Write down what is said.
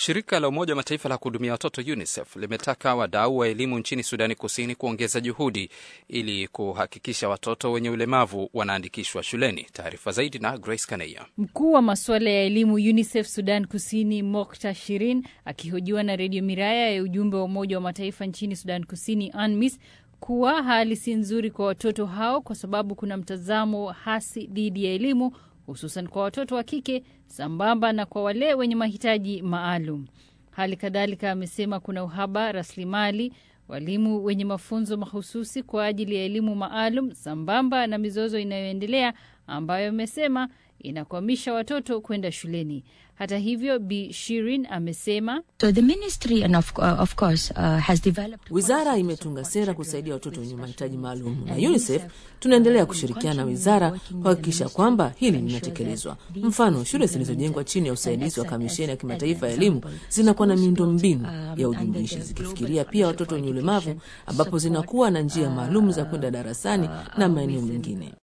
Shirika la Umoja wa Mataifa la kuhudumia watoto UNICEF limetaka wadau wa elimu nchini Sudani Kusini kuongeza juhudi ili kuhakikisha watoto wenye ulemavu wanaandikishwa shuleni. Taarifa zaidi na Grace Kaneya. Mkuu wa masuala ya elimu UNICEF Sudan Kusini, Mokta Shirin, akihojiwa na Redio Miraya ya ujumbe wa Umoja wa Mataifa nchini Sudan Kusini, UNMISS, kuwa hali si nzuri kwa watoto hao kwa sababu kuna mtazamo hasi dhidi ya elimu hususan kwa watoto wa kike sambamba na kwa wale wenye mahitaji maalum. Hali kadhalika amesema kuna uhaba rasilimali, walimu wenye mafunzo mahususi kwa ajili ya elimu maalum, sambamba na mizozo inayoendelea ambayo amesema inakwamisha watoto kwenda shuleni. Hata hivyo, Bi Shirin amesema So the ministry and of, uh, of course, uh, has developed... Wizara imetunga sera kusaidia watoto wenye mahitaji maalum na UNICEF tunaendelea kushirikiana na wizara kuhakikisha kwamba hili linatekelezwa. Mfano, shule zilizojengwa chini ya usaidizi wa Kamisheni ya Kimataifa ya Elimu zinakuwa na miundo mbinu ya ujumuishi zikifikiria pia watoto wenye ulemavu, ambapo zinakuwa na njia maalum za kwenda darasani na maeneo mengine.